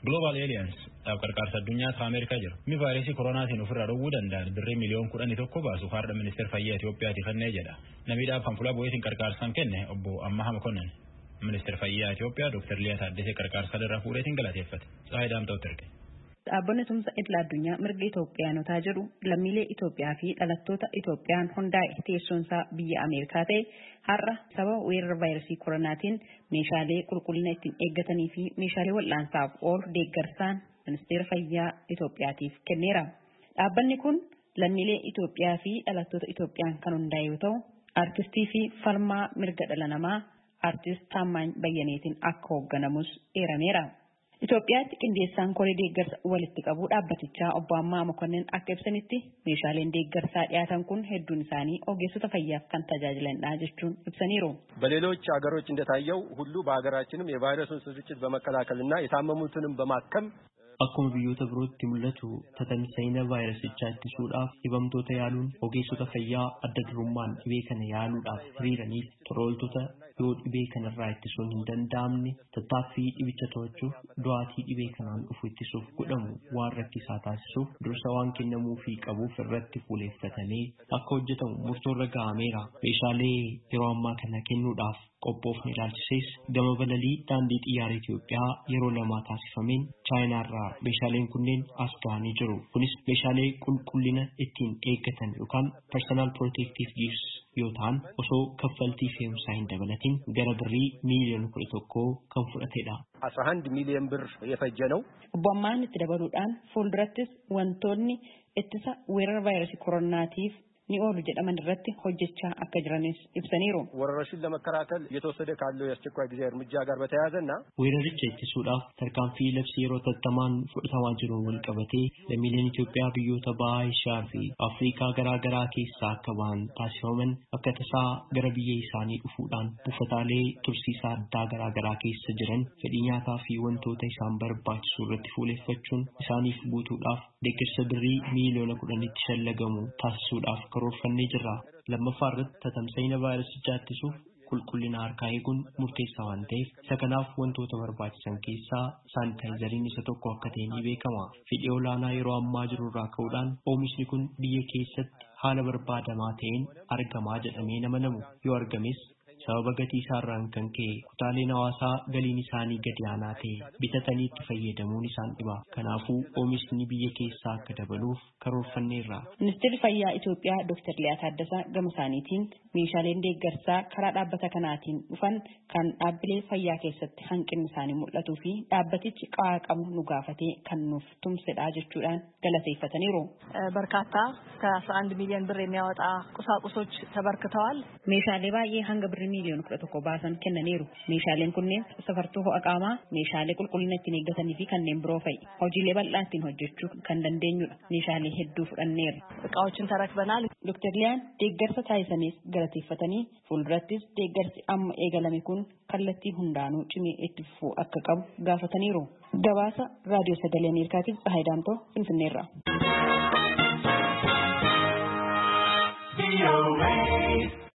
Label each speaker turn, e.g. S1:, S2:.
S1: Global Alliance dhaab qarqaarsa addunyaatu Ameerikaa jira. Mi vaayirasii koronaatiin ofirraa dhowwuu danda'an birrii miliyoon kudhanii tokko baasu har'a ministeera fayyaa Itoophiyaati kennee jedha. Namiidhaaf kan fuula bu'eetiin qarqaarsaan kenne obbo Ammaha Makonnan. Ministeera fayyaa Itoophiyaa Dr. Liyaa Taaddesee qarqaarsa irraa fuudheetiin galateeffate. Tsaayii Daamta'utti erge.
S2: Dhaabbanni tumsa idil addunyaa mirga Itoophiyaanotaa jedhu lammiilee Itoophiyaa fi dhalattoota Itoophiyaan hundaa'e teessoonsaa biyya Ameerikaa ta'e har'a sababa weerara vaayirasii koronaatiin meeshaalee qulqullina ittiin eeggatanii fi meeshaalee wal'aansaaf oolu deeggarsaan ministeera fayyaa Itoophiyaatiif kenneera. Dhaabbanni kun lammiilee Itoophiyaa fi dhalattoota Itoophiyaan kan hundaa'e yoo ta'u, aartistii fi falmaa mirga dhala namaa aartist Taammaany Bayyaneetiin akka hoogganamus eerameera. Itoophiyaatti qindeessaan koree deeggarsa walitti qabuu dhaabbatichaa obbo Ammaa Mokonnin akka ibsanitti meeshaaleen deeggarsaa dhiyaatan kun hedduun isaanii ogeessota fayyaaf kan tajaajilanidha jechuun ibsaniiru.
S3: በሌሎች ሀገሮች እንደታየው ሁሉ በሀገራችንም የቫይረሱን ስርጭት በመከላከልና የታመሙትንም በማከም
S4: Akkuma biyyoota birootti mul'atu tatamsa'ina vaayirasichaa ittisuudhaaf dhibamtoota yaaluun ogeessota fayyaa adda durummaan dhibee kana yaaluudhaaf hiriiraniif tola ooltota yoo dhibee kanarraa ittisuun hin danda'amne tattaaffii dhibicha to'achuuf du'aatii dhibee kanaan dhufu ittisuuf godhamu waan rakkisaa taasisuuf dursa waan kennamuufii qabuuf irratti fuuleeffatamee akka hojjetamu murtoorra gahameera. Meeshaalee yeroo ammaa kana kennuudhaaf qophoofne ilaalchisees gama balalii daandii xiyyaara Itoophiyaa yeroo lamaa taasifameen chaayinaarraa meeshaaleen kunneen as ga'anii jiru. Kunis meeshaalee qulqullina ittiin eeggatan yookaan personal protective gears yoo ta'an osoo kaffaltii fe'umsaa hin dabalatin gara birrii miiliyoona kudha tokkoo kan fudhatedha.
S3: አስራ አንድ ሚሊዮን ብር የፈጀ ነው።
S2: Obbo Ammaan itti dabaluudhaan fuuldurattis wantoonni ittisa weerara vaayirasii koronaatiif ni oolu jedhaman irratti hojjechaa akka jiranis ibsaniiru.
S3: ወረርሽኙን ለመከላከል እየተወሰደ ካለው የአስቸኳይ ጊዜ እርምጃ ጋር በተያያዘና
S4: Weeraricha ittisuudhaaf tarkaanfii labsii yeroo tattamaan fudhatamaa jiruun wal qabatee lammiileen Itoophiyaa biyyoota bahaa Eeshiyaa fi Afrikaa garaa garaa keessaa akka bahan taasifaman akka tasaa gara biyya isaanii dhufuudhaan buufataalee tursiisaa addaa garaa garaa keessa jiran fedhii nyaataa fi wantoota isaan barbaachisu irratti fuuleeffachuun isaaniif guutuudhaaf deeggarsa birrii miiliyoona kudhanitti shallagamu taasisuudhaaf karoorfannee jirra. Lammaffaa irratti tatamsa'ina vaayirasichaa ittisuuf qulqullina harkaa eeguun murteessaa waan ta'eef isa kanaaf wantoota barbaachisan keessaa saanitaayizariin isa tokko akka ta'e ni beekama. Fedhii olaanaa yeroo ammaa jiru irraa ka'uudhaan oomishni kun biyya keessatti haala barbaadamaa ta'een argamaa jedhamee nama namu yoo argames sababa gatii isaarraan kan ka'e kutaaleen hawaasaa galiin isaanii gadi aanaa ta'e bitatanii itti fayyadamuun isaan dhiba. Kanaafuu oomishni biyya keessaa akka dabaluuf karoorfanneerra.
S2: Ministeerri Fayyaa Itoophiyaa Dr. Liyaa Taaddasaa gama isaaniitiin meeshaaleen deeggarsaa karaa dhaabbata kanaatiin dhufan kan dhaabbilee fayyaa keessatti hanqinni isaanii mul'atuu fi dhaabbatichi qawaa qabu nu gaafatee kan nuuf tumsedha jechuudhaan galateeffataniiru.
S5: በርካታ ከ11 ሚሊዮን ብር የሚያወጣ ቁሳቁሶች ተበርክተዋል።
S2: Meeshaalee baay'ee hanga birrii miiliyoona kudha tokko baasan kennaniiru. Meeshaaleen kunneen safartuu ho'a qaamaa, meeshaalee qulqullina ittiin eeggatanii fi kanneen biroo fa'i. Hojiilee bal'aa ittiin hojjechuu kan dandeenyudha. Meeshaalee hedduu fudhanneera.
S5: እቃዎችን ተረክበናል።
S2: Dr. Liyaan deeggarsa taasisanis galateeffatanii fuuldurattis deeggarsi amma eegalame kun kallattii hundaanuu cimee itti fufuu akka qabu gaafataniiru. Gabaasa Raadiyoo Sagalee Ameerikaatiif Tsahaay Daamtoo Finfinneerraa.